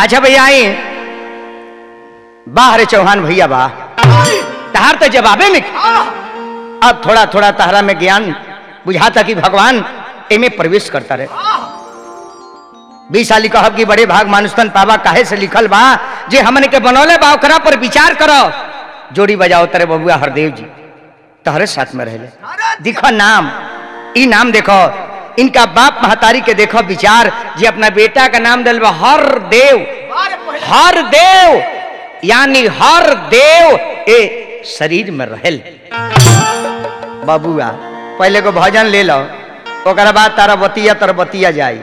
अच्छा भैया आई बाहर चौहान भैया बा तहार तो जवाबे में अब थोड़ा थोड़ा तहरा में ज्ञान बुझाता कि भगवान एमे प्रवेश करता रहे बीस साली कहब कि बड़े भाग मानुस्तन पावा काहे से लिखल बा जे हमने के बनौले बा ओकरा पर विचार करो जोड़ी बजाओ तेरे बबुआ हरदेव जी तहरे साथ में रहले देखो नाम ई नाम देखो इनका बाप महतारी के देखो विचार जे अपना बेटा का नाम दिल बा हर देव हर देव यानी हर देव ए शरीर में रहल बबुआ पहले को भजन ले लो ओकरा बाद तारा बतिया तर बतिया जाई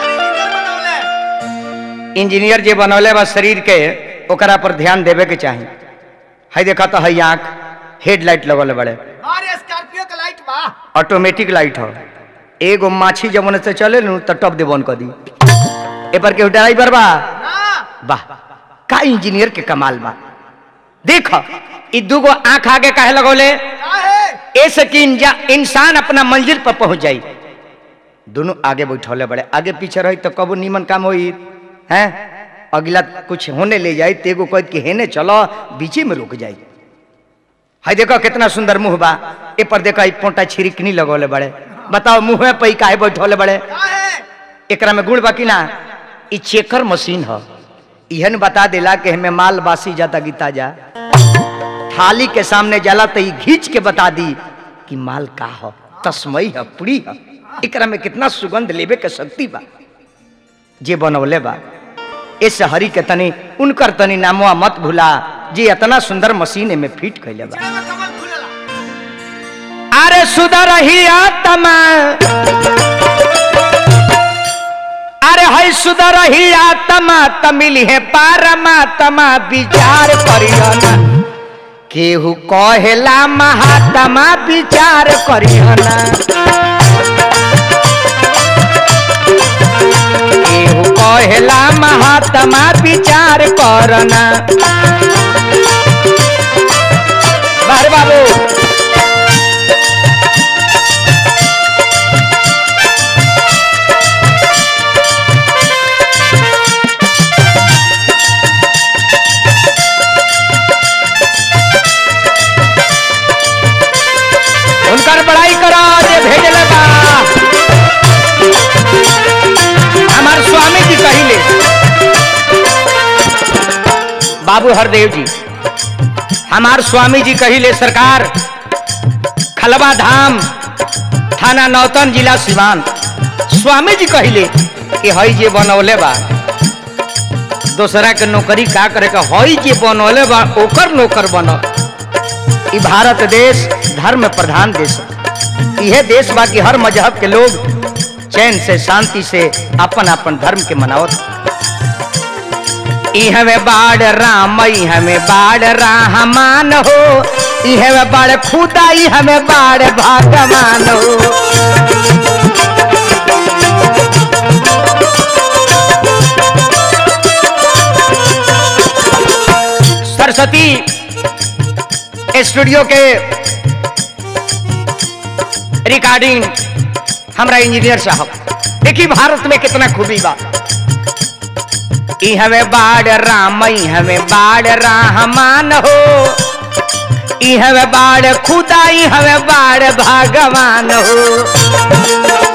इंजीनियर जे बनौले बा शरीर के ओकरा पर ध्यान देवे के चाही है देखा तो है आंख हेडलाइट लगल बड़े स्कॉर्पियो का लाइट बा ऑटोमेटिक लाइट हो एगो माछी जमन से चले नु तो टप दे बंद कर दी ए पर के ड्राइवर बा ना वाह का इंजीनियर के कमाल बा देखो ई दूगो आंख आगे काहे लगौले काहे ऐसे कि इंजा- इंसान अपना मंजिल पर पहुंच जाई दोनों आगे बैठौले बड़े आगे पीछे रही तो कबो नीमन काम होई हैं अगला कुछ होने ले जाई तेगो कह कि हेने चलो बीचे में रुक जाई है देखो कितना सुंदर मुंह बा ए पर देखो ई पोंटा छिड़कनी लगौले बड़े बताओ मुंह में पई काहे बैठौले बड़े काहे एकरा में गुड़ बा कि ना ई चेकर मशीन ह इहन बता देला कि हमें माल बासी जाता गीता जा थाली के सामने जाला तो ई घींच के बता दी कि माल का ह तस्मई ह पुरी ह एकरा में कितना सुगंध लेवे के शक्ति बा जे बनौले बा इस हरी के तनी उनकर तनी नामवा मत भूला जे इतना सुंदर मशीन में फिट कैले बा चलो कमल खुलला अरे सुधर ही आत्मा अरे है सुधर ही आत्मा तमिल है पारमात्मा विचार करियना केहू कहेला महात्मा विचार करियना केहू कहेला महात्मा विचार करना बाहर बाबू उनकर बड़ाई करो जे भेजले बा हमार स्वामी जी कहिले बाबू हरदेव जी हमार स्वामी जी कहिले सरकार खलवा धाम थाना नौतन जिला सिवान स्वामी जी कहिले कि हई जे बनौले बा दोसरा के नौकरी का करे के हई जे बनौले बा ओकर नौकर बनो ई भारत देश धर्म प्रधान देश है। यह देश बा कि हर मजहब के लोग चैन से शांति से अपन अपन धर्म के मनावत इहवे बाढ़ राम इहवे बाढ़ रहमान हो इहवे बाढ़ खुदा इहवे बाढ़ भगवान हो सरस्वती स्टूडियो के रिकॉर्डिंग हमरा इंजीनियर साहब देखी भारत में कितना खूबी बा ई हमें बाढ़ राम ई हमें बाढ़ रहमान हो ई हमें बाढ़ खुदा ई हमें बाढ़ भगवान हो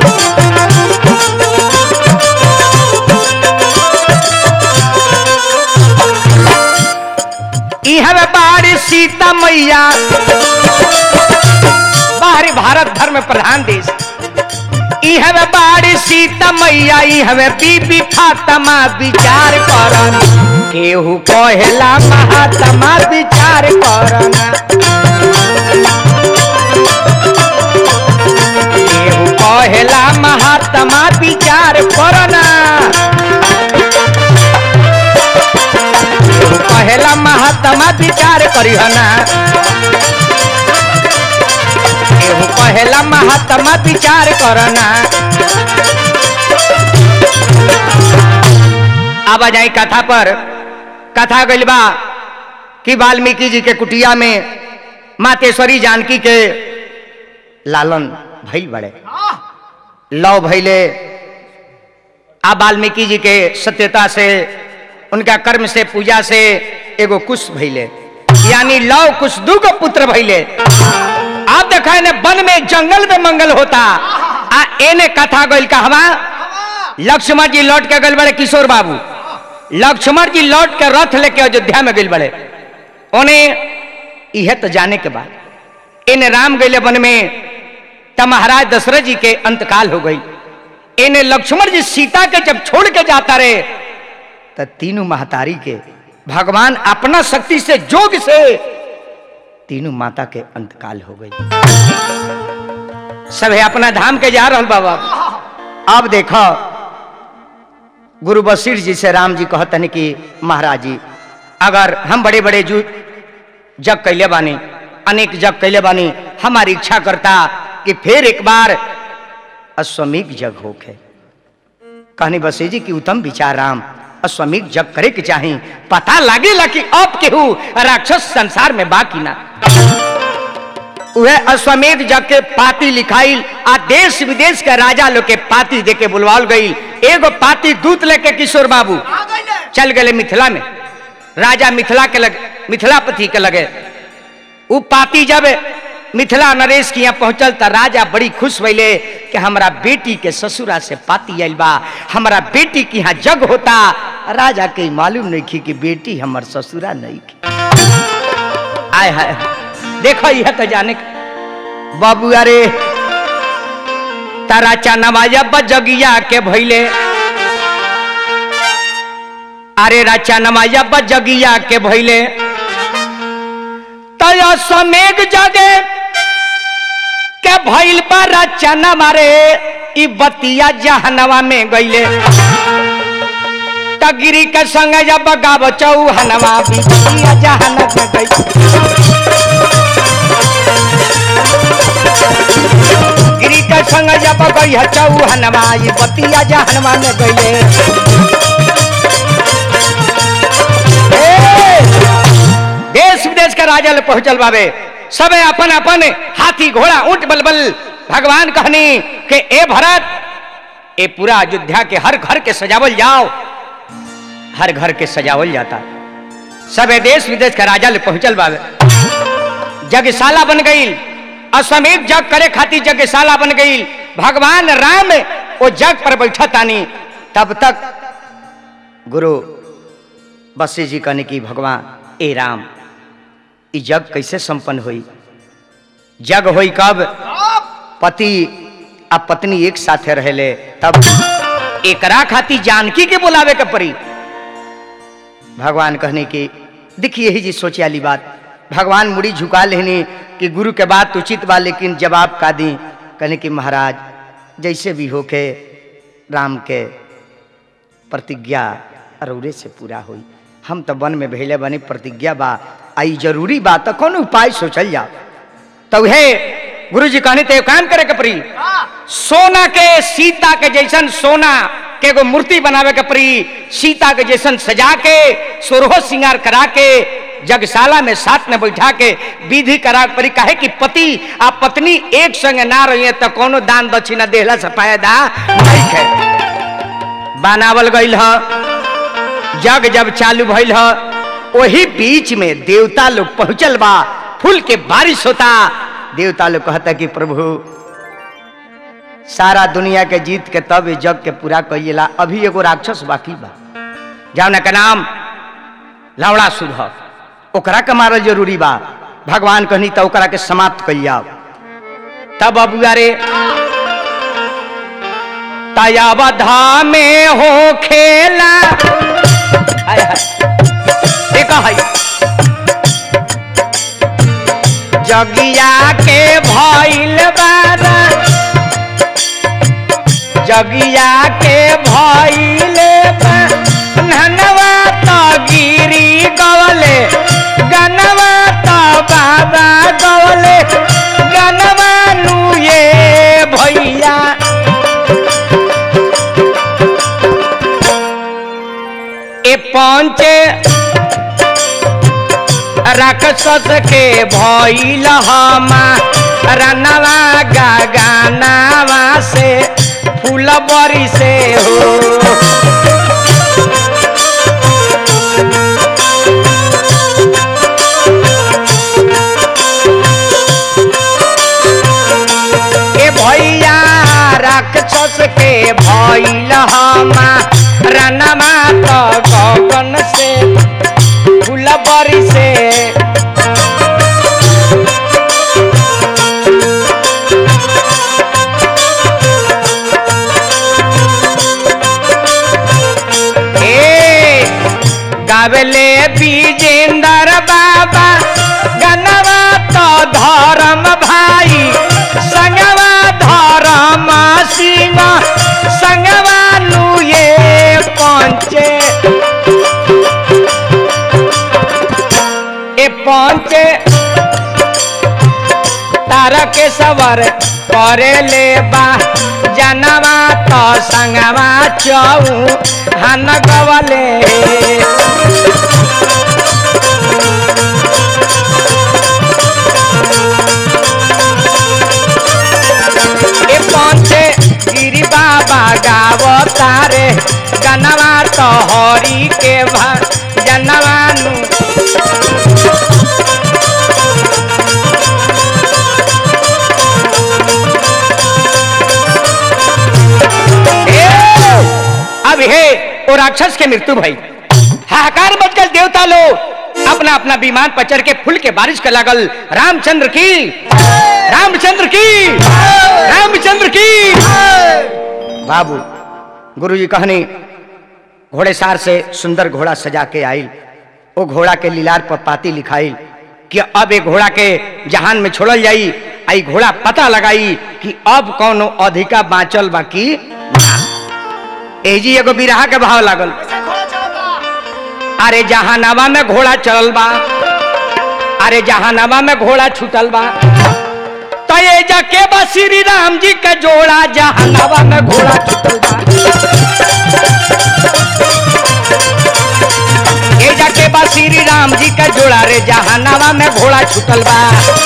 ई हमें बाढ़ सीता मैया बाहरी भारत धर्म प्रधान देश ई हमें बाड़ी सीता मैया ई हमें बीबी फातमा विचार करन केहू कहेला महात्मा विचार करन केहू कहेला महात्मा विचार करना केहू कहेला महात्मा विचार करिहना केहू कहेला महात्मा विचार करना अब आ जाए कथा पर कथा गइल बा कि वाल्मीकि जी के कुटिया में मातेश्वरी जानकी के लालन भइल बड़े लव भइले आ वाल्मीकि जी के सत्यता से उनका कर्म से पूजा से एगो कुश भइले यानी लव कुश दूगो पुत्र भइले आप देखा ने वन में जंगल में मंगल होता आ एने कथा गइल कहवा हवा लक्ष्मण जी लौट के गइल बड़े किशोर बाबू लक्ष्मण जी लौट के रथ लेके अयोध्या में गइल बड़े ओने इहे तो जाने के बाद इन राम गइले वन में तब महाराज दशरथ जी के अंतकाल हो गई इन्हें लक्ष्मण जी सीता के जब छोड़ के जाता रहे तो तीनों महतारी के भगवान अपना शक्ति से जोग से तीनों माता के अंतकाल हो गई सब अपना धाम के जा रहल बाबा अब देखो गुरु बशीर जी से राम जी कहतन कि महाराज जी अगर हम बड़े बड़े जू जग कैले बानी अनेक जग कैले बानी हमारी इच्छा करता कि फिर एक बार अश्वमेघ जग होके कहनी बसी जी की उत्तम विचार राम अश्वमेघ जग करे के चाही पता लागेला कि अब केहू राक्षस संसार में बाकी ना वह अश्वमेध जग के पाती लिखाइल आ देश विदेश के राजा लोग के पाती दे के बुलवाल गई एगो पाती दूत लेके किशोर बाबू आ गइले चल गए मिथिला में राजा मिथिला के लगे मिथिलापति के लगे उ पाती जब मिथिला नरेश के यहाँ पहुंचल त राजा बड़ी खुश भइले कि हमारा बेटी के ससुरा से पाती आइल बा हमारा बेटी के यहाँ जग होता राजा के मालूम नहीं की कि बेटी हमर ससुरा नहीं की आय हाय देखो यह तो जाने का। बाबू अरे तारा चनमाया बजगिया के भइले अरे राचा नमाया बजगिया के भइले तया समेग जगे के भइल बा राचा नमारे ई बतिया जहनवा में गइले तगिरी के संग जब गाव चौहनवा बिटिया जहन में गई गिरी के संग जब गई चौहनवा ई बतिया जहनवा में गइले ए, देश विदेश के राजा ले पहुंचल बाबे सबे अपन अपन हाथी घोड़ा ऊंट बलबल भगवान कहनी कि ए भरत ए पूरा अयोध्या के हर घर के सजावल जाओ हर घर के सजावल जाता सबे देश विदेश के राजा ले पहुंचल बाबे जगशाला बन गई अश्वमेध जग करे खातिर जगशाला बन गई भगवान राम वो जग पर बैठा तानी तब तक गुरु बसी जी कहने की भगवान ए राम ई जग कैसे संपन्न हुई जग हुई कब अब पति आ पत्नी एक साथे रहेले तब एकरा खाती जानकी के बुलावे के पड़ी भगवान कहने की देखिए यही जी सोचे वाली बात भगवान मुड़ी झुका लेनी कि गुरु के बात उचित बा लेकिन जवाब का दी कहने की महाराज जैसे भी होके राम के प्रतिज्ञा अरौरे से पूरा हुई हम तो वन में भेले बनी प्रतिज्ञा बा आई जरूरी बा तो कौन उपाय सोचल जाओ तो हे गुरु जी कहने ते काम करे के पड़ी हाँ सोना के सीता के जैसन सोना के एगो मूर्ति बनावे के पड़ी सीता के जैसन सजा के सोरहो श्रृंगार करा के जगशाला में साथ में बैठा के विधि करा के पड़ी काहे कि पति आ पत्नी एक संग ना रही तो कोनो दान दक्षिणा देहला से फायदा नहीं है बनावल गईल ह जग जब चालू भइल ह वही बीच में देवता लोग पहुंचल बा फूल के बारिश होता देवता लोग कहता कि प्रभु सारा दुनिया के जीत के तब ये जग के पूरा कइला अभी एगो राक्षस बाकी बा जौना के नाम लवड़ा सुध ओकरा के मारल जरूरी बा भगवान कहनी तो ओकरा के समाप्त कइल जाओ तब अबुआ रे तयावधा में हो खेला हाय हाय देखा है जगिया के भइल बारा जगिया के भइल बा ननवा तो गिरी गवले गनवा तो बाबा गवले गनवा नु ये भैया ए पंचे राक्षस के भइल हमा रनवा गगनावा से फूल बरी से हो गावले विजेंदर बाबा गनवा तो धर्म भाई संगवा धर्म सिंह संगवा नुए पंचे ए पंचे तारा के सवर करे ले बा जनवा तो संगवा चऊ हन गवले ए पंचे गिरी बाबा गावो तारे गनवा तो हरी के भा जनवा नु ए, अब हे वो राक्षस के मृत्यु भई हाहाकार मच गल देवता लोग अपना अपना विमान पर चढ़ के फूल के बारिश के लागल रामचंद्र की रामचंद्र की रामचंद्र की बाबू गुरुजी कहनी घोड़े सार से सुंदर घोड़ा सजा के आइल वो घोड़ा के लीलार पर पाती लिखाइल कि अब ये घोड़ा के जहान में छोड़ल जाई आई घोड़ा पता लगाई कि अब कौनो अधिका बाँचल बाकी एजी एगो बिरहा के भाव लागल कैसे घोड़ा चलता अरे जहानावा में घोड़ा चलल बा अरे जहानावा में घोड़ा छूटल बा तो ये जाके बा श्री राम जी के जोड़ा जहानावा में घोड़ा छूटल बा ये जाके बा श्री राम जी के जोड़ा रे जहानावा में घोड़ा छूटल बा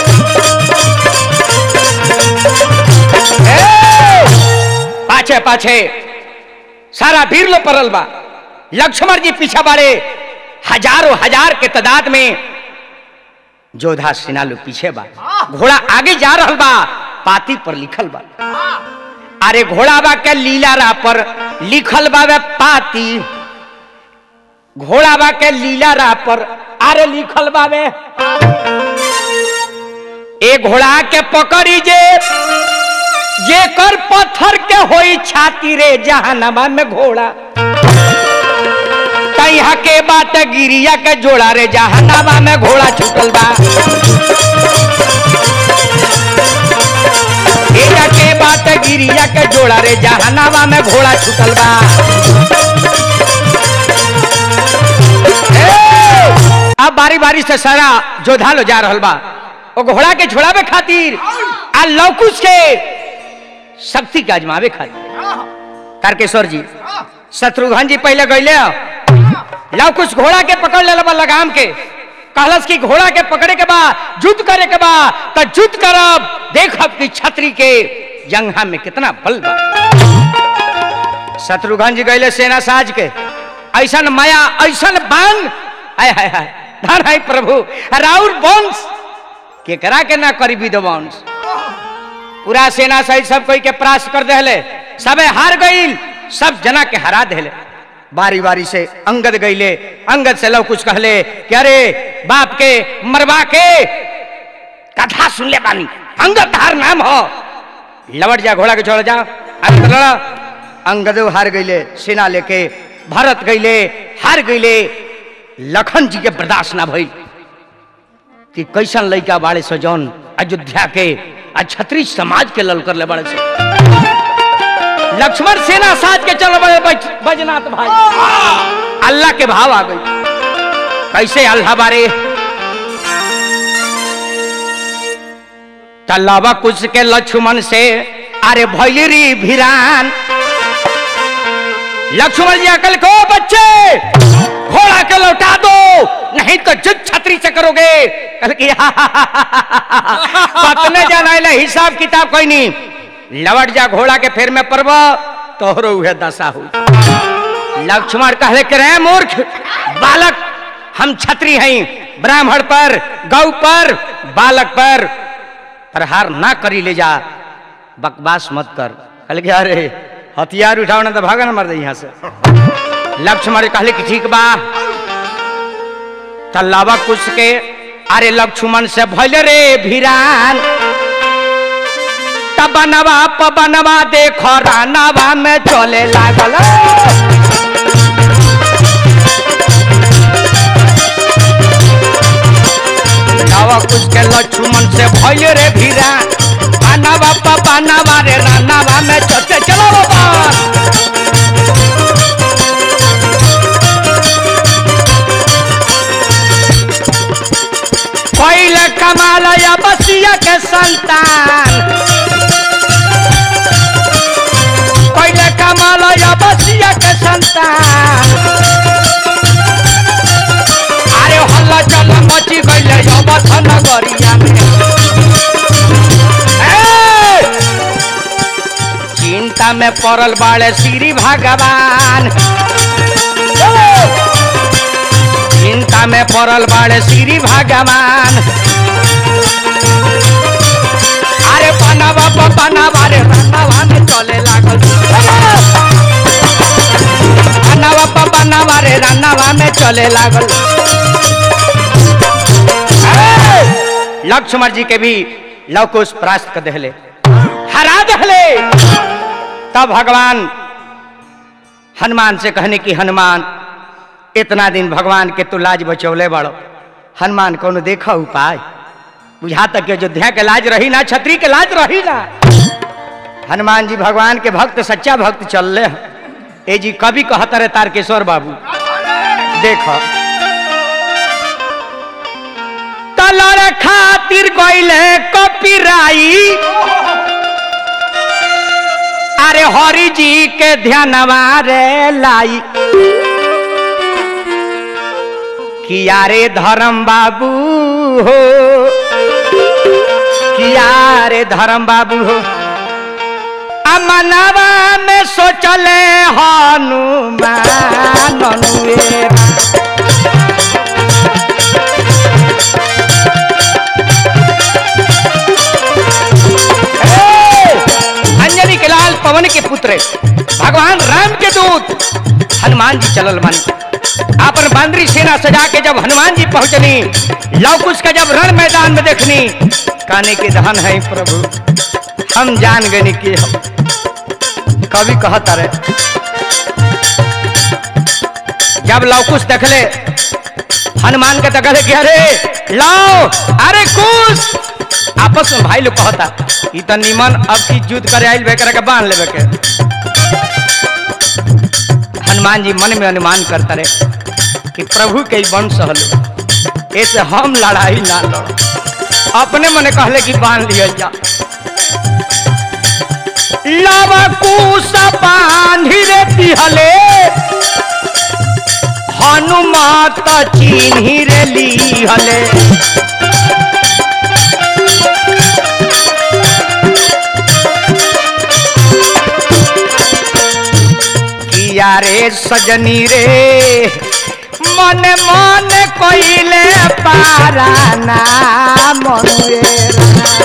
ए! पाछे पाछे सारा वीर लो परल बा लक्ष्मण जी पीछे बाड़े हजारों हजार के तादाद में जोधा सेना लोग पीछे बा घोड़ा आगे जा रहल बा पाती पर लिखल बा अरे घोड़ा बा के लीला रा पर लिखल बा वे पाती घोड़ा बा के लीला रा पर अरे लिखल बा वे ए घोड़ा के पकड़ी जे जे कर पत्थर के होई छाती रे जहानमा में घोड़ा तैहा के बाट गिरिया के जोड़ा रे जहानामा में घोड़ा छूटल बा एजा के बाट गिरिया के जोड़ा रे जहानामा में घोड़ा छूटल बा ए! अब बारी बारी से सारा जोधा लो जा रहल बा ओ घोड़ा के छोड़ावे खातिर आ लौकुश के शक्ति के आजमावे खातिर तारकेश्वर जी शत्रुघ्न जी पहले गईले लव कुछ घोड़ा के पकड़ ले बा लगाम के कहलस कि घोड़ा के पकड़े के बा युद्ध करे के बा तो युद्ध करब देखब कि छतरी के जंघा में कितना बल बा शत्रुघ्न जी गईले सेना साज के ऐसन माया ऐसन बान हाय हाय हाय धन है प्रभु राउर वंश केकरा के ना करी विध्वंस पूरा सेना सहित सब कोई के परास्त कर देले सबे हार गईल सब जना के हरा देले बारी बारी से अंगद गईले अंगद से लव कुछ कहले कि अरे बाप के मरवा के कथा सुन ले बानी अंगद हार नाम हो लवट जा घोड़ा के छोड़ जा अरे लड़ा अंगदो हार गईले सेना लेके भरत गईले हार गईले लखन जी के बर्दाश्त ना भइल कि कैसन लड़का बाड़े सो जौन अयोध्या के आ छत्री समाज के ललकर ले बड़े से लक्ष्मण सेना साज के चल बड़े बैठ- बैजनाथ भाई अल्लाह के भाव आ गई कैसे अल्लाह बारे तल्लावा कुछ के लक्ष्मण से अरे भैली भिरान लक्ष्मण जी अकल को बच्चे घोड़ा के लौटा दो नहीं तो जुद छतरी से करोगे कल की पतने जाना है हिसाब किताब कोई नहीं लवट जा घोड़ा के फेर में परब तोहरो उहे दशा हुई लक्ष्मण कहले के रे मूर्ख बालक हम छतरी हैं ब्राह्मण पर गौ पर बालक पर प्रहार ना करी ले जा बकवास मत कर कहले कि अरे हथियार उठाओ ना तो भागा ना मर दे यहाँ से लक्ष्मण कहले कि ठीक बा तल्लावा कुछ के अरे लक्ष्मण से भइल रे भिरान तब बनवा पबनवा देखो रानवा में चले लागल के संतान पहले कमाल बसिया के संतान अरे हल्ला चल मची गईले अवध नगरिया में ए! चिंता में पड़ल बाड़े श्री भगवान चिंता में पड़ल बाड़े श्री भगवान अरे बनावा प बनावा रे बनावा में चले लागल बनावा प बनावा रे रनावा में चले लागल ए! लक्ष्मण जी के भी लवकुश परास्त कर दहले हरा दहले तब भगवान हनुमान से कहने की हनुमान इतना दिन भगवान के तू लाज बचौले बड़ो हनुमान कोनो देखा उपाय बुझा तक के अयोध्या के लाज रही ना छत्री के लाज रही ना हनुमान जी भगवान के भक्त सच्चा भक्त चल रहे ए जी कभी कहता रहे तारकेश्वर बाबू देखो तलर खातिर गईले कपिराई अरे हरि जी के ध्यानवा रे लाई किया रे धर्म बाबू हो किया रे धर्म बाबू हो अमनवा में सोचले हनुमान अनुएरा। ए! अंजनी के लाल पवन के पुत्र भगवान राम के दूत हनुमान जी चलल मानी आपन बांद्री सेना सजा के जब हनुमान जी पहुंचनी लवकुश का जब रण मैदान में देखनी काने के धन है प्रभु हम जान गए कि हम कवि कहता रहे जब लवकुश देखले हनुमान के देखले कि अरे लाओ अरे कुश आपस में भाई लोग कहता ई त निमन अब की युद्ध करे आइल बेकर के बांध लेबे के हनुमान जी मन में अनुमान करता रहे कि प्रभु के ही वंश हलो ऐसे हम लड़ाई ना लड़ो अपने मने कहले कि बांध लिया जा लव कुश बांधी रे दिहले हनुमात चिन्ही रे लिहले किया रे सजनी रे मन मन कोइले पारा ना मनुएरा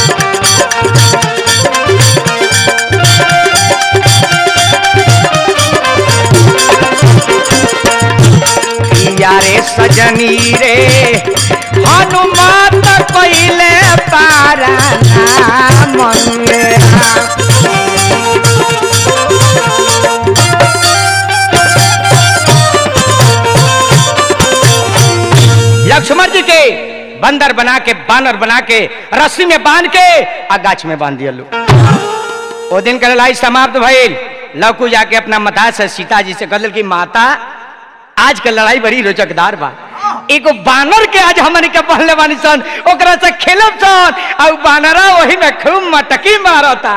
किया रे सजनी रे हनुमान कोइले पारा ना मनुएरा लक्ष्मण जी के बंदर बना के बानर बना के रस्सी में बांध के आ गाछ में बांध दिया लो ओ दिन का लड़ाई समाप्त भइल लवकू जाके अपना मता से सीता जी से कहल कि माता आज के लड़ाई बड़ी रोचकदार बा एगो बानर के आज हमनी के पहले बानी सन ओकरा से खेलब सन आ उ बानरा वही में खूब मटकी मारता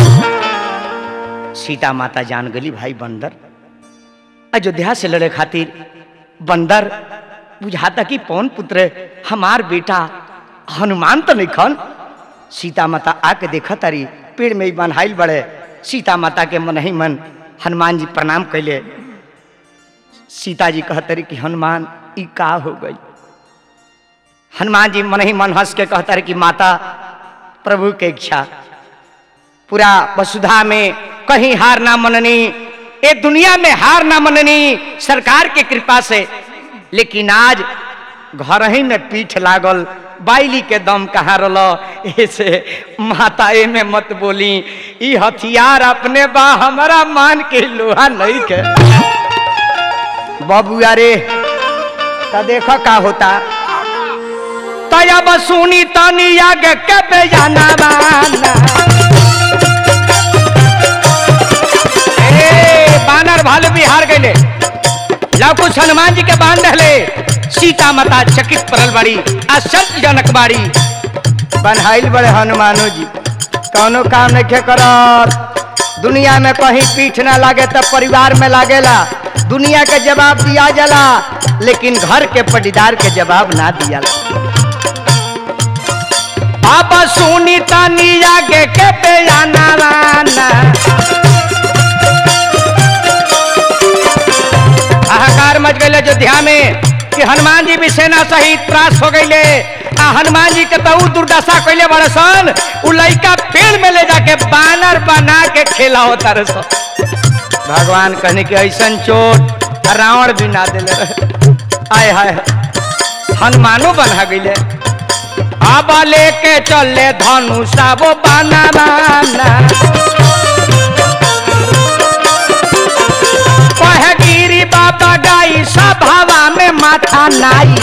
सीता माता जान गली भाई बंदर अयोध्या से लड़े खातिर बंदर बुझाता कि पवन पुत्र हमार बेटा हनुमान तो नहीं खन सीता माता आके देखा तारी पेड़ में ही बन्हाइल बड़े सीता माता के मन ही मन हनुमान जी प्रणाम कैले सीता जी कहतरी कि हनुमान ई का हो गई हनुमान जी मन ही मन हंस के कहतरी कि माता प्रभु के इच्छा पूरा वसुधा में कहीं हार ना मननी ये दुनिया में हार ना मननी सरकार के कृपा से लेकिन आज घर ही में पीठ लागल बाइली के दम कहाँ रल ऐसे माता ए में मत बोली ई हथियार अपने बा हमारा मान के लोहा नहीं के बबुआ रे तो देखो का होता तया बसुनी तनी आगे के बेजाना बाना ए, बानर भालू बिहार गए लवकुश हनुमान जी के बांध रहे सीता माता चकित पड़ल बाड़ी आश्चर्यजनक बाड़ी बनहाइल बड़े हनुमानो जी कौनो काम नहीं करत दुनिया में कहीं पीठ ना लागे तब परिवार में लागेला दुनिया के जवाब दिया जाला लेकिन घर के पटीदार के जवाब ना दिया अब सुनी तनी आगे के बयाना वाना हाहाकार मच गए अयोध्या में कि हनुमान जी भी सेना सहित त्रास हो गईले आ हनुमान जी के तो ऊ दुर्दशा कैले बड़े सन उ लइका पेड़ में ले जाके बानर बना के खेला होता रहे सन भगवान कहने के ऐसन चोट रावण भी ना दिले रहे आय हाय हनुमानो बना गईले अब लेके चले धनुषा वो बाना बाना कहे गिरी बाबा गाई सभावा में माथा नाई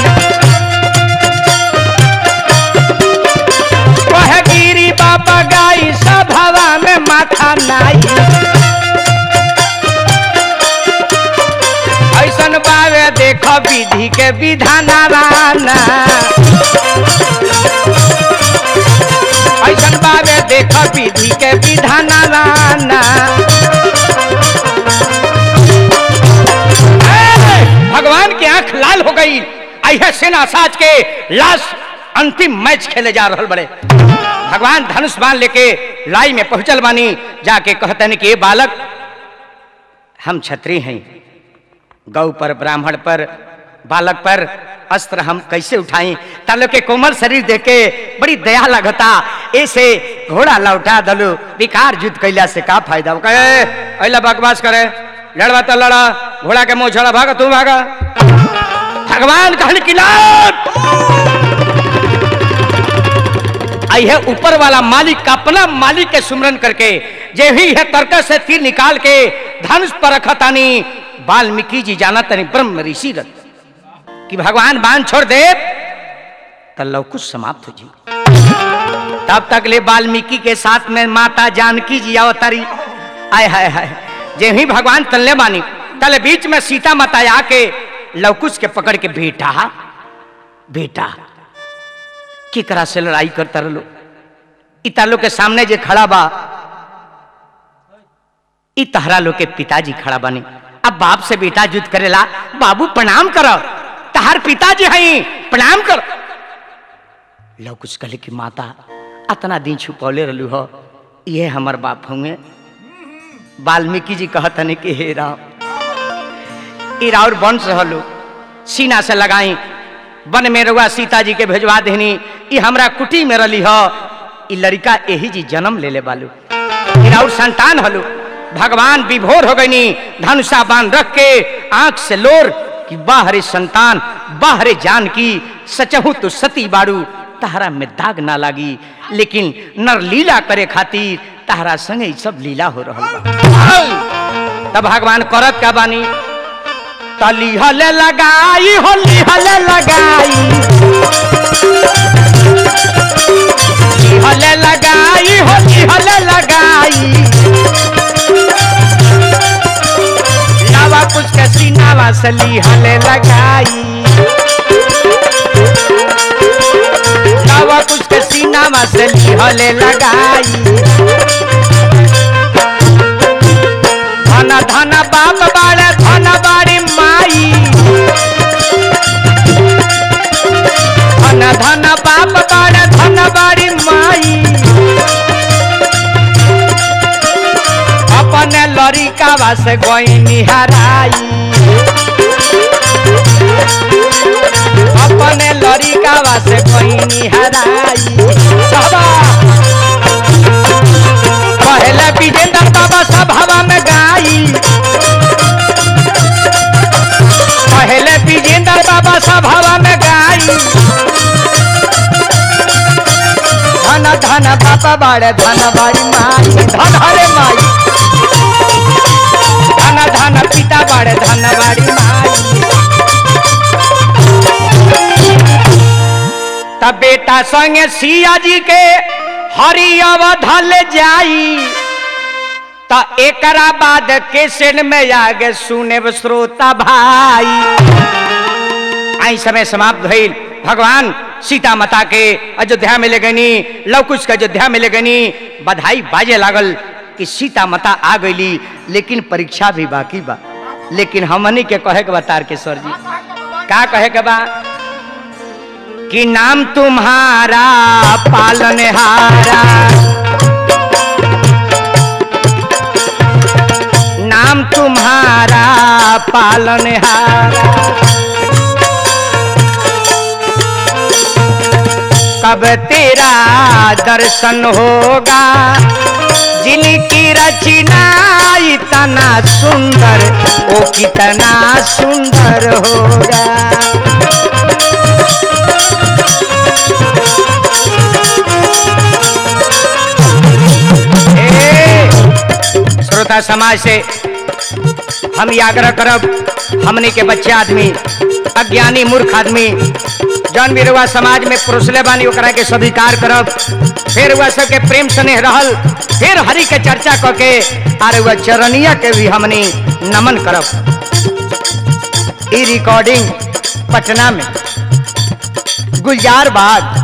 कहे गिरी बाबा गाई सभावा में माथा नाई ऐसन बावे देख विधि के विधाना राना ऐसन बावे देख विधि के विधाना राना ए, भगवान की आंख लाल हो गई आइए सेना साज के लास्ट अंतिम मैच खेले जा रहल बड़े भगवान धनुष बाण लेके लाई में पहुंचल बानी जाके कहते हैं कि ये बालक हम छत्री हैं गौ पर ब्राह्मण पर बालक पर अस्त्र हम कैसे उठाई तालो के कोमल शरीर देखे बड़ी दया लगता ऐसे घोड़ा लौटा दलू विकार युद्ध कैला से का फायदा कहे अला बकवास करे लड़वा तो लड़ा घोड़ा के मुंह छोड़ा भागा तू भागा भगवान कहन की लात आई है ऊपर वाला मालिक का अपना मालिक के सुमरन करके जे ही है तर्क से तीर निकाल के धनुष पर रखतानी वाल्मीकि जी जाना तनी ब्रह्म ऋषि रथ कि भगवान बाण छोड़ दे तो लवकुश समाप्त हो जी तब तक ले वाल्मीकि के साथ में माता जानकी जी अवतरी आय हाय हाय जे ही भगवान तल्ले बानी तले बीच में सीता माता आके लवकुश के पकड़ के बेटा बेटा केकरा से लड़ाई करता रहो इता लोग के सामने जे खड़ा बा इ तहरा लोग के पिताजी खड़ा बने अब बाप से बेटा युद्ध करेला बाबू प्रणाम करो तहार पिताजी हई प्रणाम करो लो कुछ कहे कि माता अतना दिन छुपौले रहलू हो ये हमर बाप होंगे वाल्मीकि जी कहतने कि हे राम ई राउर वंश रहलू सीना से लगाई वन में रहुआ सीता जी के भेजवा देनी ई हमरा कुटी में रली हो ई लड़का यही जी जन्म ले ले बालू ई राउर संतान हलू भगवान विभोर हो गईनी धनुषा बांध रख के आंख से लोर कि बाहरे संतान बाहरे जान की सचहु तो सती बाड़ू तहरा में दाग ना लागी लेकिन नर लीला करे खातिर तहरा संगे ई सब लीला हो रहल बा तब भगवान करत का बानी तली हले लगाई होली हले लगाई हले लगाई होली हले लगाई लावा कुछ के सीनावा से ली हले लगाई लावा कुछ के सीनावा से ली हले लगाई धन धन बाप बाड़े धन बाड़ी माई धन धन बाप बाड़े धन बाड़ी माई अपने लड़िकावा से गोई निहराई अपने लड़िकावा से गोई निहराई बाबा पहले विजेंद्र बाबा सभावा में गाई पहले विजेंद्र बाबा सभावा में गाई धन धन बाबा बाड़े धन बाड़ी माई धन हरे माई धन धन पिता बाड़े धन बाड़ी माई तब बेटा संगे सिया जी के हरि अवधल जाई त एकरा बाद केसेन में आगे सुने श्रोता भाई आई समय समाप्त भइल भगवान सीता माता के अयोध्या में ले गनी लवकुश के अयोध्या में ले गनी बधाई बाजे लागल कि सीता माता आ गईली लेकिन परीक्षा भी बाकी बा लेकिन हमनी के कहे के बा तारकेश्वर जी का कहे के बा कि नाम तुम्हारा पालनहारा नाम तुम्हारा पालनहारा कब तेरा दर्शन होगा जिनकी रचना इतना सुंदर ओ कितना सुंदर होगा ए, श्रोता समाज से हम ये आग्रह करब हमने के बच्चे आदमी अज्ञानी मूर्ख आदमी जौन भी रुआ समाज में पुरुषले बानी ओकरा के स्वीकार करब फिर वह सबके प्रेम स्नेह रहल फिर हरि के चर्चा क के आर वह चरणिया के भी हमने नमन करब ई रिकॉर्डिंग पटना में गुलजार बाग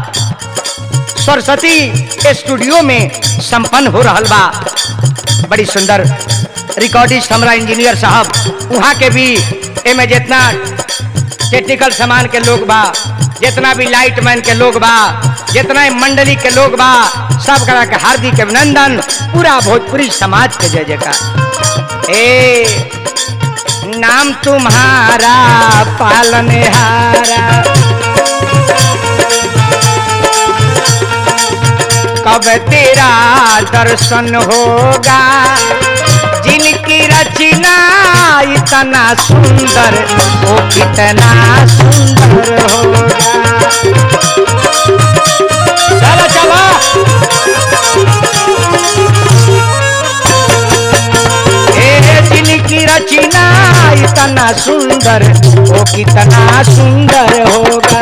सरस्वती स्टूडियो में संपन्न हो रहल बा बड़ी सुंदर रिकॉर्डिस्ट हमारा इंजीनियर साहब वहाँ के भी एमे जितना टेक्निकल सामान के लोग बा जितना भी लाइट मैन के लोग बा जितना ही मंडली के लोग बा सब करा के हार्दिक अभिनंदन पूरा भोजपुरी समाज के जय जयकार ए नाम तुम्हारा पालनहारा कब तेरा दर्शन होगा जिनकी रचना इतना सुंदर वो कितना सुंदर होगा चलो चलो ए जिनकी रचना इतना सुंदर वो कितना सुंदर होगा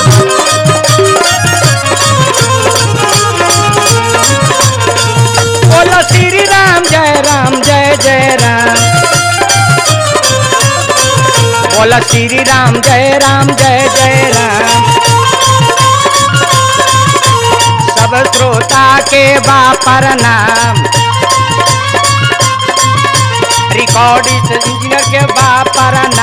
बोलो श्री राम जय राम जय जय राम बोलो श्री राम जय राम जय जय राम सब श्रोता के बापर नाम रिकॉर्डिस्ट इंजीनियर के बापर